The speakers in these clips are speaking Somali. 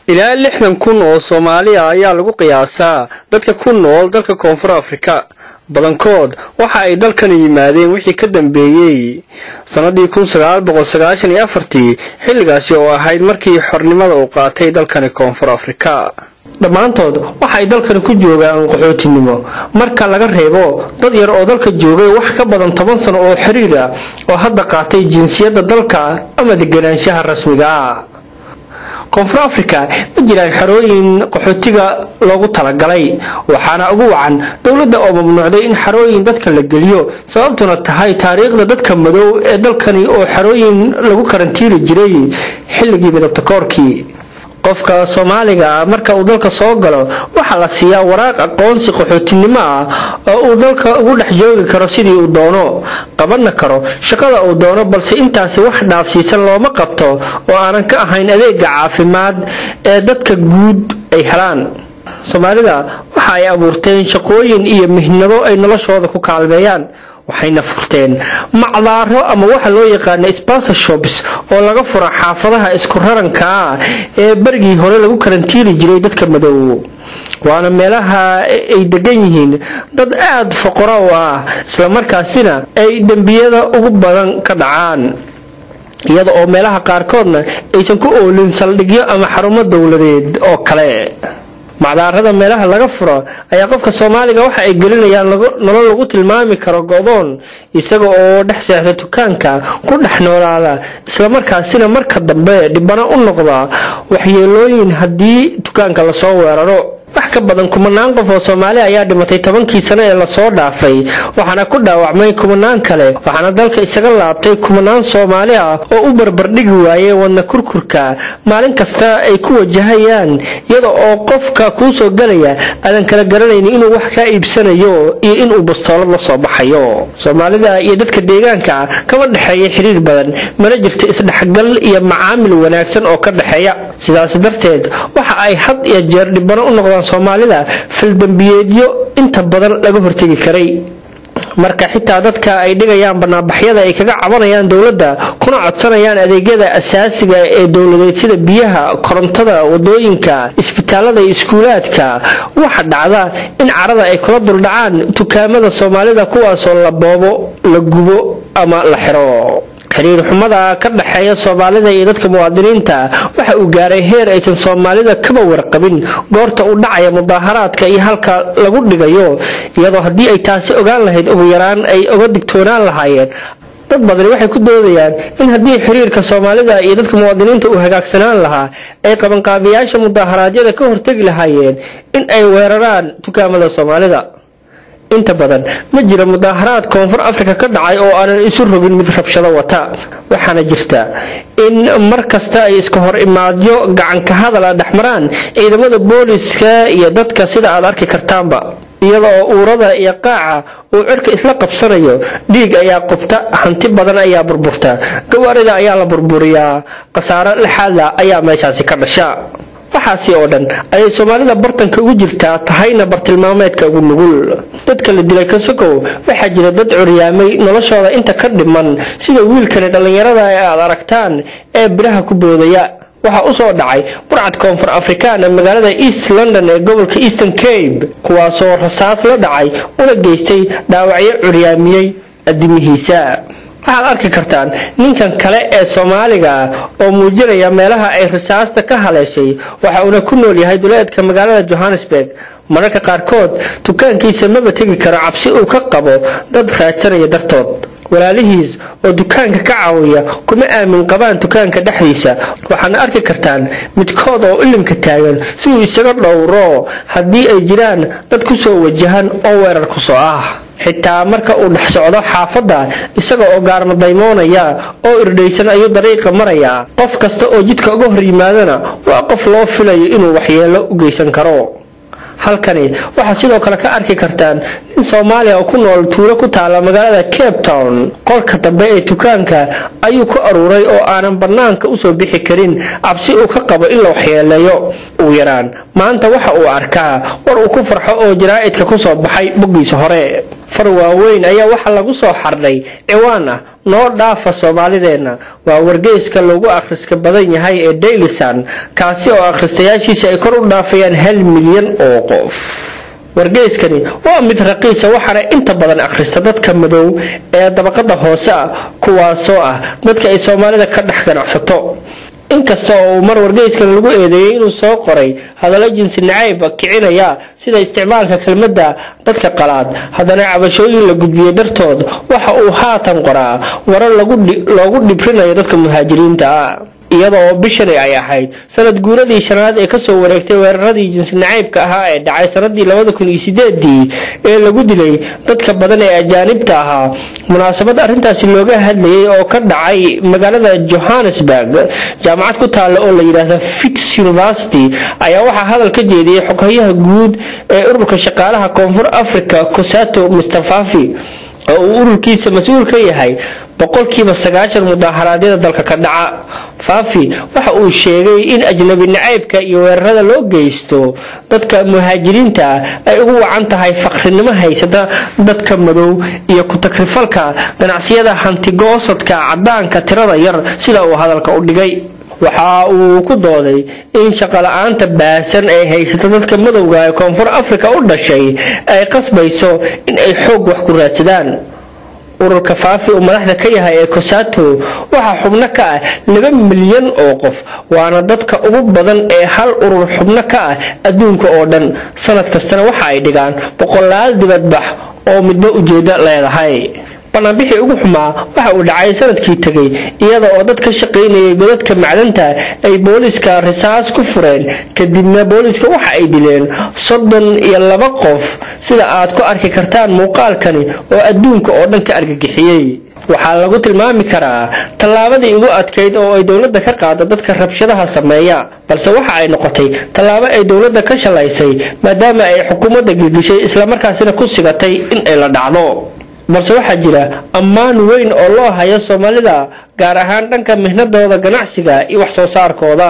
ilaa lixdan kun oo soomaaliya ayaa lagu qiyaasaa dadka ku nool dalka koonfur afrika badankood waxa ay dalkani yimaadeen wixii ka dambeeyey sannadii kun sagaal boqol sagaashan iyo afartii xilligaasi oo ahayd markii xornimada uu qaatay dalkani koonfur afrika dhammaantood waxa ay dalkani ku joogaan qaxootinimo marka laga reebo dad yar oo dalka joogay wax ka badan toban sano oo xiriir ah oo hadda qaatay jinsiyadda dalka ama deganaanshaha rasmiga ah koonfur afrika ma jiraan xarooyin qaxootiga loogu talagalay waxaana ugu wacan dowladda oo mamnuucday in xarooyin dadka la geliyo sababtuna tahay taariikhda dadka madow ee dalkani oo xarooyin lagu karantiili jiray xilligii midabta koorkii qofka soomaaliga ah marka uu dalka soo galo waxaa la siiyaa waraaq aqoonsi qaxootinimo ah oo uu dalka ugu dhex joogi karo sidii uu doono qabanna karo shaqada uu doono balse intaasi wax dhaafsiisan looma qabto oo aanan ka ahayn adeega caafimaad ee dadka guud ay helaan soomaalida waxa ay abuurteen shaqooyin iyo mihnado ay noloshooda ku kaalmeeyaan waxayna furteen macdaaro ama waxa loo yaqaana sponsorshops oo laga fura xaafadaha isku raranka ah ee berigii hore lagu karantiili jiray dadka madow waana meelaha ay degan yihiin dad aada foqoro u ah islamarkaasina ay dembiyada ugu badan ka dhacaan iyada oo meelaha qaarkoodna aysan ku oolin saldhigyo ama xarumo dowladeed oo kale macdaarada meelaha laga furo ayaa qofka soomaaliga waxa ay gelinayaan nolol lagu tilmaami karo godoon isaga oo dhex seexda dukaanka ku dhex noolaada islamarkaasina marka dambe dhibano u noqda waxyeelooyin haddii dukaanka lasoo weeraro wax ka badan kumanaan qof oo soomaali ayaa dhimatay tobankii sano ee lasoo dhaafay waxaana ku dhaawacmay kumanaan kale waxaana dalka isaga laabtay kumanaan soomaali ah oo u barbardhigi waayey wadna kurkurka maalin kasta ay ku wajahayaan iyada oo qofka kuu soo galaya aadan kala garanaynin inuu wax kaa iibsanayo iyo inuu bastoolad la soo baxayo soomaalida iyo dadka deegaanka kama dhexeeya xiriir badan mana jirto isdhexgal iyo macaamil wanaagsan oo ka dhexeeya sidaas darteed waxa ay had iyo jeer dhibano u noqdaan soomaalida faldambiyeedyo inta badan laga hortegi karay marka xitaa dadka ay dhigayaan banaanbaxyada ay kaga cabanayaan dowladda kuna codsanayaan adeegyada asaasiga ee dowladeed sida biyaha korontada wadooyinka isbitaalada iyo iskuulaadka waxa dhacda in carada ay kula duldhacaan dukaamada soomaalida kuwaasoo la boobo la gubo ama la xiro xiriir xumada ka dhexeeya soomaalida iyo dadka muwaadiniinta waxa uu gaaray heer aysan soomaalida kaba warqabin goorta u dhacaya mudaaharaadka iyo halka lagu dhigayo iyadoo haddii ay taasi ogaan lahayd ugu yaraan ay oga digtoonaan lahaayeen dad badani waxay ku doodayaan in haddii xiriirka soomaalida iyo dadka muwaadiniinta uu hagaagsanaan lahaa ay qabanqaabiyaasha mudaharaadyada ka hortegi lahaayeen in ay weeraraan dukaamada soomaalida inta badan ma jira mudaaharaad koonfur afrika ka dhacay oo aanan isu rogin mid rabshado wata waxaana jirta in mar kasta ay iska hor imaadyo gacanka hadal a dhexmaraan ciidamada booliska iyo dadka sida aad arki kartaanba iyada oo uurada iyo qaaca uu cirka isla qabsanayo dhiig ayaa qubta hanti badan ayaa burburta gawaarida ayaa la burburiyaa khasaaro lixaadla ayaa meeshaasi ka dhasha waxaasi oo dhan ayay soomaalida bartanka ugu jirtaa tahayna bartilmaameedka ugu nugul dadka la dilay kasakow waxaa jira dad curyaamay noloshooda inta ka dhiman sida wiilkani dhallinyarada ee aad aragtaan ee biraha ku boodaya waxaa u soo dhacay burcad koonfur afrikaan ee magaalada east london ee gobolka eastern cabe kuwaasoo rasaas la dhacay una geystay dhaawacyo curyaamiyey adimihiisa waxaad arki kartaan ninkan kale ee soomaaliga oo muujinaya meelaha ay rasaasta ka haleeshay waxa uuna ku nool yahay duleedka magaalada johannesburg mararka qaarkood dukaankiisa maba tegi karo cabsi uu ka qabo dad raadsanaya dartood walaalihiis oo dukaanka ka caawiya kuma aamin qabaan dukaanka dhexdiisa waxaadna arki kartaan midkood oo ilinka taagan si uu isaga dhowro haddii ay jiraan dad ku soo wajahan oo weerar ku soo ah xitaa marka uu dhex socdo xaafadda isaga oo gaarma daymoonaya oo irdhaysan ayuu dariiqa marayaa qof kasta oo jidka uga hor yimaadana waa qof loo filayo inuu waxyeello u geysan karo halkani waxaad sidoo kale ka arki kartaan nin soomaaliya oo ku nool tuulo ku taala magaalada cape town qolka dambe ee dukaanka ayuu ku aruuray oo aanan bannaanka usoo bixi karin cabsi uu ka qabo in la waxyeeleeyo ugu yaraan maanta waxa uu arkaa war uu ku farxo oo jaraa'idka kusoo baxay boggiisa hore far waaweyn ayaa waxaa lagu soo xardhay ciwaan ah noo dhaafa soomaalideenna waa wargeyska loogu akhriska badan yahay ee dailysan kaasi oo akhristayaashiisa ay kor u dhaafayaan hal milyan oo qof wargeyskani waa mid raqiisa waxaana inta badan akhrista dadka madow ee dabaqada hoose ah kuwaasoo ah dadka ay soomaalida ka dhex ganacsato inkasta oo uu mar wargeyskan lagu eedeeyey inuu soo qoray hadallo jinsi nacayba kicinaya sida isticmaalka kelmadda dadka qalaad haddana cabashooyin la gudbiyey dartood waxa uu haatan qoraa warar loogu dhibrinayo dadka muhaajiriinta ah iyada oo bishani ay ahayd sanad guuradii shanaad ee kasoo wareegtay weeraradii jinsi nacaybka ahaa ee dhacay sanadii labada kun iyo sideedii ee lagu dilay dadka badan ee ajaanibta ahaa munaasabad arrintaasi looga hadlayay oo ka dhacay magaalada johannesburg jaamacad ku taalla oo la yidhaahdo fix university ayaa waxaa hadal ka jeediyey xoghayaha guud ee ururka shaqaalaha koonfur africa cosato mustafafi oo uu ururkiisa mas-uul ka yahay boqolkiiba sagaashan mudaaharaadyada dalka ka dhaca faafi waxa uu sheegay in ajnabi nacaybka iyo weerarada loo geysto dadka muhaajiriinta ay ugu wacan tahay faqrinimo haysata dadka madow iyo ku-takrifalka ganacsiyada hantigoosadka cadaanka tirada yar sida uu hadalka u dhigay waxa uu ku dooday in shaqola-aanta baasan ee haysata dadka madowga ee koonfur africa u dhashay ay qasbayso in ay xoog wax ku raadsadaan ururka faafi uu madaxda ka yahay ee cosato waxaa xubno ka ah laba milyan oo qof waana dadka ugu badan ee hal urur xubno ka ah adduunka oo dhan sanad kastana waxa ay dhigaan boqolaal dibadbax oo midba ujeedo leedahay banaanbixii ugu xumaa waxa uu dhacay sanadkii tegay iyada oo dad ka shaqaynayay godadka macdanta ay booliska risaas ku fureen kadibna booliska waxa ay dileen soddon iyo laba qof sida aad ku arki kartaan muuqaalkani oo adduunka oo dhan ka argagixiyey waxaa lagu tilmaami karaa tallaabadii ugu adkayd oo ay dowladda ka qaada dadka rabshadaha sameeya balse waxa ay noqotay tallaabo ay dowladda ka shalaysay maadaama ay xukuumadda gilgishay islamarkaasina ku sigatay in ay la dhacdo balse waxaa jira ammaan weyn oo loo hayo soomaalida gaar ahaan dhanka mihnadooda ganacsiga iyo wax soo saarkooda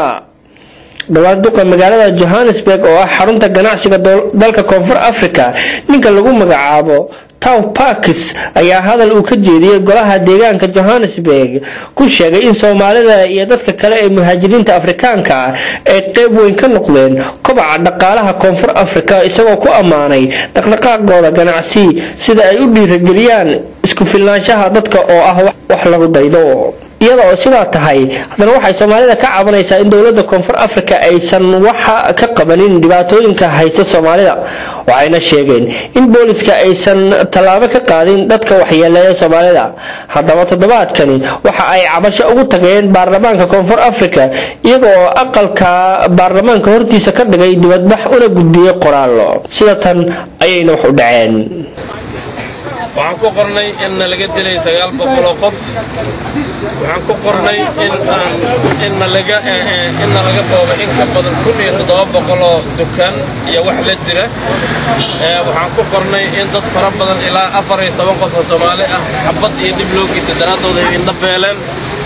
dhowaan duqa magaalada johannesburg oo ah xarunta ganacsiga dalka koonfur africa ninka lagu magacaabo tow parkis ayaa hadal uu ka jeediyey golaha deegaanka johannesburg ku sheegay in soomaalida iyo dadka kale ee muhaajiriinta afrikaanka ah ay qeyb weyn ka noqdeen kobaca dhaqaalaha koonfur africa isagoo ku ammaanay dhaqdhaqaaqooda ganacsi sida ay u dhiirageliyaan isku filnaanshaha dadka oo ah wax lagu daydo iyada oo sidaa tahay haddana waxay soomaalida ka cabanaysaa in dowladda koonfur africa aysan waxa ka qabanin dhibaatooyinka haysta soomaalida waxayna sheegeen in booliska aysan tallaabo ka qaadin dadka waxyeeleeya soomaalida haddaba toddobaadkani waxa ay cabasho ugu tageen baarlamaanka koonfur africa iyaga oo aqalka baarlamaanka hortiisa ka dhigay dibadbax una gudbiyey qoraallo sida tan ayayna wax u dhaceen waxaan ku qornay inna laga dilay sagaal boqoloo qof waxaan ku qornay inna laga booba in ka badan kun iyo toddoba boqoloo dukaan iyo wax la jira waxaan ku qornay in dad fara badan ilaa afar iyo toban qof oo soomaali ah xabad iyo dhib loo geysta daraadooda ay indha beeleen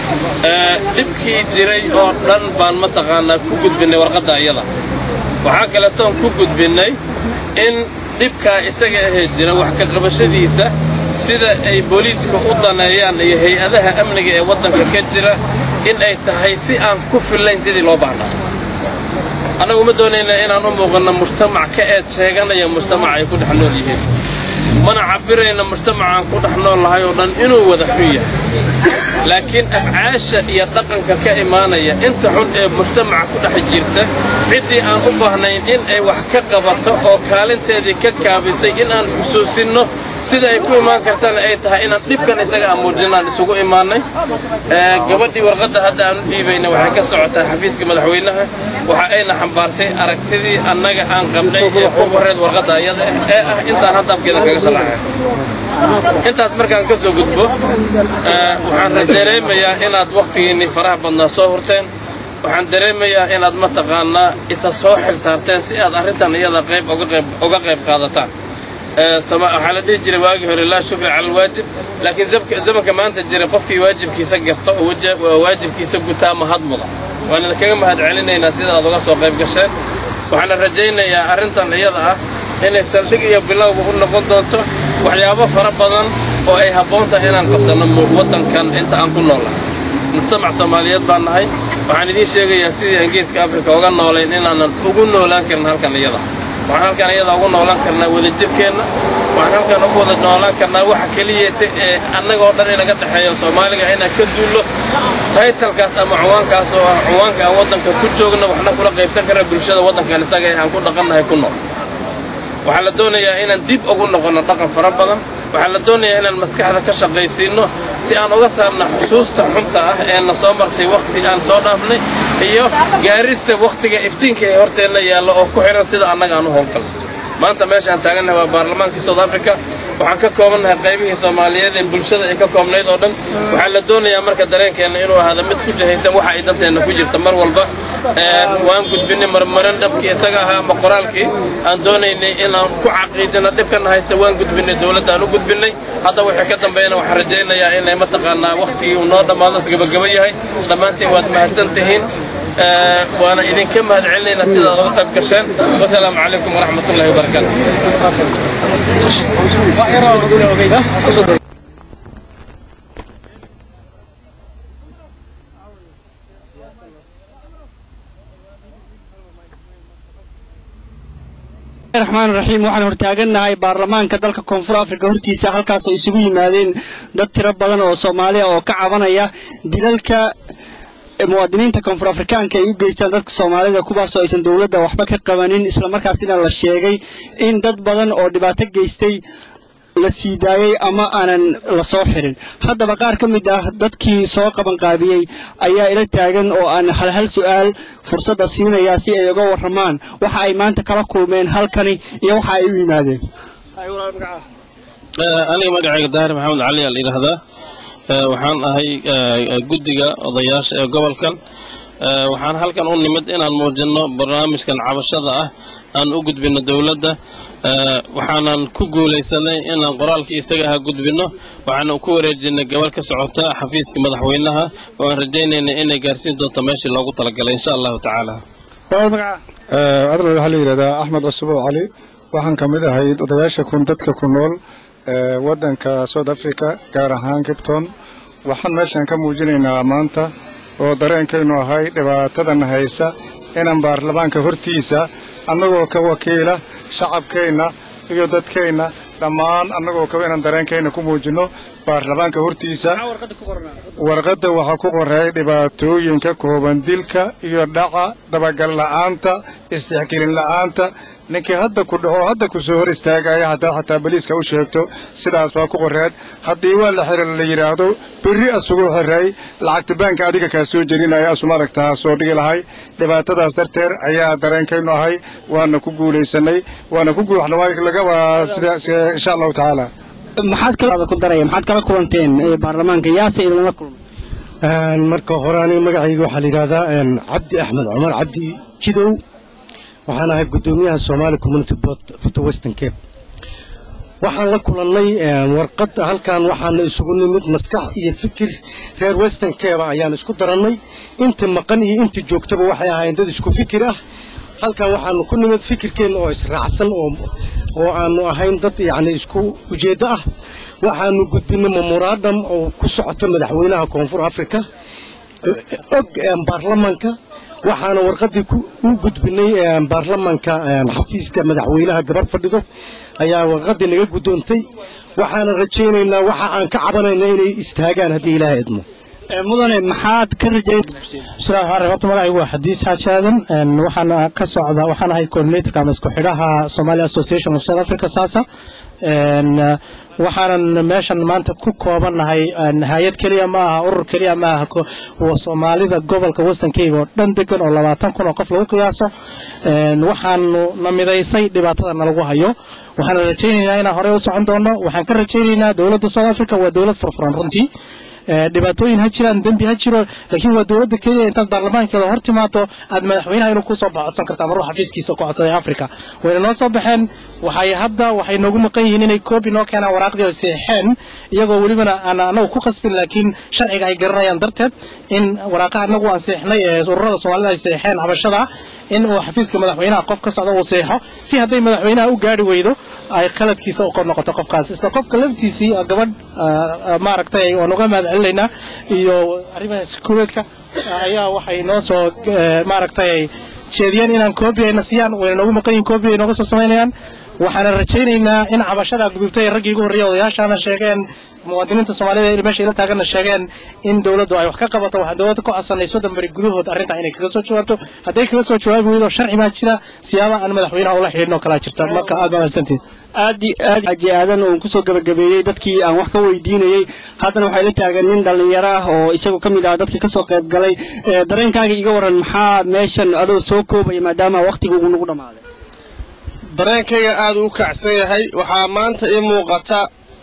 dhibkii jiray oo dhan baan mataqaanaa ku gudbinnay warqadda iyada waxaa kaletoon ku gudbinnay in dhibkaa isaga ahee jira wax ka qabashadiisa sida ay booliiska u daneeyaan iyo hay-adaha amniga ee waddanka ka jira in ay tahay si aan ku fillayn sidii loo baahnaa annagu ma doonayna inaan u muuqanno mujtamac ka eed sheeganaya mujtamac ay ku dhex nool yihiin mana cabbirayna mujtamacaan ku dhex nool lahay oo dhan inuu wada xun yahay laakiin afcaasha iyo dhaqanka ka imaanaya inta xun ee mujtamaca ku dhex jirta ciddii aan u baahnayn in ay wax ka qabato oo kaalinteedii ka kaabisay in aan xusuusinno sida ay ku imaan kartana ay tahay inaan dhibkan isaga amuujinaan isugu imaannay gabadhii warqadda hadda aan u dhiibayna waxay ka socotaa xafiiska madaxweynaha waxa ayna xambaartay aragtidii annaga aan qabnay ee ku qorreed warqadda ayada ah ee ah intaan hadda afkeeda kaga shalaacay intaas markaan ka soo gudbo waxaan dareemayaa inaad wakhtigiinnii faraha badnaa soo hurteen waxaan dareemayaa inaad mataqaannaa isa soo xil saarteen si aad arrintan iyada qayb uga qayb qaadataan waxaa la dhihi jiray waagii hore laa shukra cala alwaajib laakiin zamanka maanta jira qofkii waajibkiisa garta oo waajibkiisa gutaa mahad muda waan idinkaga mahad celinaynaa sida aad uga soo qayb gasheen waxaana rajaynayaa arrintan iyada ah inay saldhig iyo bilowba u noqon doonto waxyaabo fara badan oo ay habboon tahay inaan qabsanno waddankan inta aan ku noolnahay mujtamac soomaaliyeed baan nahay waxaan idiin sheegayaa sidii aan geeska afrika uga noolayn inaanan ugu noolaan karin halkan iyada waxaan halkan iyada ugu noolaan karnaa wadajirkeenna waxaan halkan ugu wada noolaan karnaa waxa keliyata ee annagoo dhan inaga dhexeeyo soomaaliga inaan ka duullo taytalkaas ama cuwaankaas oo ah cuwaanka aan waddanka ku joogno waxna kula qaybsan karna bulshada waddankan isaga ee aan ku dhaqannahay ku nool waxaa la doonayaa inaan dib ugu noqonno dhaqan fara badan waxaa la doonayaa inaan maskaxda ka shaqaysiinno si aan uga saarna xusuusta xunta ah ee na soo martay wakhti aan soo dhaafnay iyo gaarista wakhtiga iftiinka ee horteenna yaallo oo ku xidhan sida annaga aan u howlgalno maanta meeshaan taagannahay waa baarlamaankii south africa waxaan ka koobannahay qaybihii soomaaliyeed ee bulshada ay ka koobnayd oo dhan waxaa la doonayaa marka dareenkeenna inuu ahaado mid ku jahaysan waxa ay danteenna ku jirta mar walba waan gudbinay marmarin dhabkii isaga ahaa ama qoraalkii aan doonaynay inaan ku caqiijino dhibkana haysta waan gudbinay dowladdaan u gudbinay hadda wixii ka dambeeyana waxaan rajaynayaa inay mataqaanaa wakhtigii uu noo dhammaado isgabagaba yahay dhammaantiin waad mahadsan tihiin waana idinka mahad celinaynaa sidaad uga qayb gasheen wasalaamu calaykum waraxmat ullahi wabarakaatu raxmaan raxiim waxaan hortaagannahay baarlamaanka dalka koonfur afrika hortiisa halkaasoo isugu yimaadeen dad tiro badan oo soomaaliya oo ka cabanaya dilalka muwaadiniinta koonfur afrikaanka ay u geystaan dadka soomaalida kuwaasoo aysan dowladda waxba ka qabanin islamarkaasina la sheegay in dad badan oo dhibaato geystay la sii daayey ama aanan la soo xirin haddaba qaar ka mid ah dadkii soo qabanqaabiyey ayaa ila taagan oo aan hal hal su'aal fursadda siinayaa si ay uga warramaan waxa ay maanta kala kulmeen halkani iyo waxa ay u yimaadeen aniga magacayga daahir maxamed cali aa la yidhaahdaa waxaan ahay guddiga odayaasha ee gobolkan waxaan halkan u nimid inaan muujinno barnaamijkan cabashada ah aan u gudbinno dowladda waxaanan ku guulaysanay inaan qoraalkii isaga aha gudbinno waxaana ku wareejinay gabal ka socota xafiiska madaxweynaha oo aan rajaynaynay inay gaarsiin doonto meeshii loogu talagalay insha allahu tacaala adal waxaa la yidhahdaa axmed cusub oo cali waxaan ka mid ahay odayaasha kun dadka ku nool waddanka south africa gaar ahaan kipton waxaan meeshan ka muujinaynaa maanta oo dareenkaynu ahay dhibaatadan haysa inaan baarlamaanka hortiisa annagoo ka wakiila shacabkeenna iyo dadkeenna dhammaan annagoo kaba inaan dareenkeenna ku muujinno baarlamaanka hortiisa warqadda waxaa ku qoray dhibaatooyinka kooban dilka iyo dhaca dabagal la'aanta istixgelin la'aanta ninkii hadda ku dhaco hadda ku soo hor istaagaya haddaad xataa baliiska u sheegto sidaas baa ku qoreen haddii waa la xira la yidhaahdo berri asuguu xiray lacagta baanka adiga kaa soo jerinaya asuma aragtaa soo dhigi lahay dhibaatadaas darteed ayaa dareenkaynu ahay waana ku guulaysanay waana ku guulaga sida insha allahu tacaala maxaad kala ku daraya maxaad kala kulanteen baarlamaanka yaase idinla kulmay marka hore aniga magacayga waxaa la yidhahdaa cabdi axmed cumar cabdi jidow waxaan ahay guddoomiyaha somaali community board of the western cape waxaan la kulannay warqad halkan waxaana isugu nimid maskax iyo fikir reer western cape ayaan isku darannay inta maqan iyo inta joogtaba waxay ahaayeen dad isku fikir ah halkan waxaanu ku nimid fikirkeenna oo israacsan oo aanu ahayn dad yacni isku ujeeddo ah waxaanu gudbinay memorandum oo ku socoto madaxweynaha koonfur africa og baarlamanka waxaana warqaddii u gudbinay baarlamanka xafiiska madaxweynaha gabarh fadhido ayaa warqaddii naga guddoontay waxaana rajaynaynaa waxa aan ka cabanayna inay istaagaan haddii ilaaha idmo mudane maxaad ka rajayn bismillahi raxmaan raxiim horta magacaygu waa xadiis xaaji aadan waxaan ka socda waxaan ahay coordinatorka ama isku xidhaha Somali Association of South Africa SASA waxaanan meeshan maanta ku koobanahay hay-ad keliya ma aha urur keliya ma aha soomaalida gobolka western cape oo dhan degan oo labaatan kun oo qof lagu qiyaaso waxaanu na midaysay dhibaatada nalagu hayo waxaan rajaynaynaa inaan horey u socon doono waxaan ka rajaynaynaa dowladda south africa waa dowlad furfuran runtii dhibaatooyin ha jiraan dembi ha jiro laakiin waa dowladda keliya intaad baarlamaankeeda hor timaado aad madaxweynaha inuu kusoo codsan kartaa maruu xafiiskiisa ku codsaday africa wayna noo soo baxeen waxay hadda waxay noogu maqan yihiin inay koobi noo keenaan waraaqdii oo seexeen iyagoo welibana aan anagu ku qasbin laakiin sharciga ay garanayaan darteed in waraaqaha anagu aan seexnay ee ururada soomaalida ay seexeen cabashada in uu xafiiska madaxweynaha qof ka socda uu seexo si hadday madaxweynaha u gaari weydo ay qaladkiisa u noqoto qofkaas isla qofka laftiisii gabadh maaragtay waan uga mahad celinaynaa iyo arrimaha sekuureedka ayaa waxay noo soo maaragtay jeediyeen inaan koobi ayna siiyaan wayna noogu maqan yihin koobi ay nooga soo samaynayaan waxaana rajaynaynaa in cabashada gudubtay ee raggii ugu horreeya odayaashaana sheegeen muwaadiniinta soomaalida ee meesha ila taaganna sheegeen in dowladdu ay wax ka qabato waxaan dowladda ka codsanay soddon beri gudahood arrintaa inay kaga soo jawaabto hadday kaga soo jawaabi weydo sharci baa jira siyaaba aan madaxweynaha ula xidhiidhin oo kalaa jirta marka aad baa mahadsantihin aad aad xaji aadan oon kusoo gabagabeeyey dadkii aan wax ka weydiinayey haddana waxay la taagan nin dhallinyaro ah oo isagu ka mid ah dadkii kasoo qayb galay dareenkaaga iga waran maxaa meeshan adoo soo koobaya maadaama wakhtiga uu nagu dhammaaday dareenkayga aad u kacsan yahay waxaa maanta ii muuqata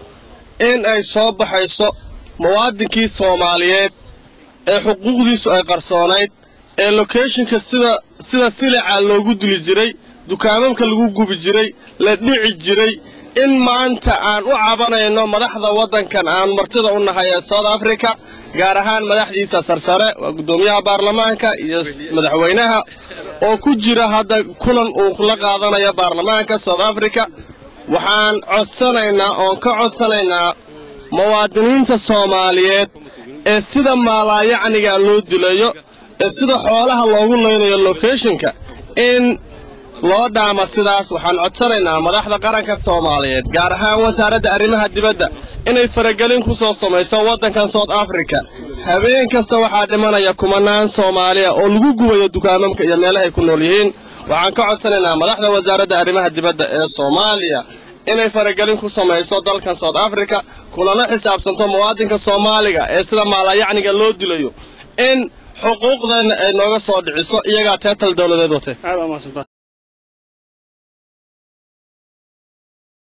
in ay soo baxayso muwaadinkii soomaaliyeed ee xuquuqdiisu ay qarsoonayd ee lokeeshinka sida sida silica loogu duli jiray dukaamamka lagu gubi jiray la dhici jiray in maanta aan u cabanayno madaxda waddankan aan martida u nahay ee south africa gaar ahaan madaxdiisa sarsare waa guddoomiyaha baarlamaanka iyo madaxweynaha oo ku jira hadda kulan uu la qaadanayo baarlamaanka south africa waxaan codsanaynaa oon ka codsanaynaa muwaadiniinta soomaaliyeed ee sida maalaayacniga loo dilayo ee sida xoolaha loogu laynayo lokeeshinka in loo dhaama sidaas waxaan codsanaynaa madaxda qaranka soomaaliyeed gaar ahaan wasaaradda arrimaha dibadda inay faragelin ku soo samayso waddankan south africa habeen kasta waxaa dhimanaya kumanaan soomaaliya oo lagu gubayo dukaamamka iyo meelahay ku nool yihiin waxaan ka codsanaynaa madaxda wasaaradda arrimaha dibadda ee soomaaliya inay faragelin ku samayso dalkan south africa kulana xisaabsanto muwaadinka soomaaliga ee sida maalayacniga loo dilayo in xuquuqdeenna ay nooga soo dhiciso iyagaa teetal dowladeed watee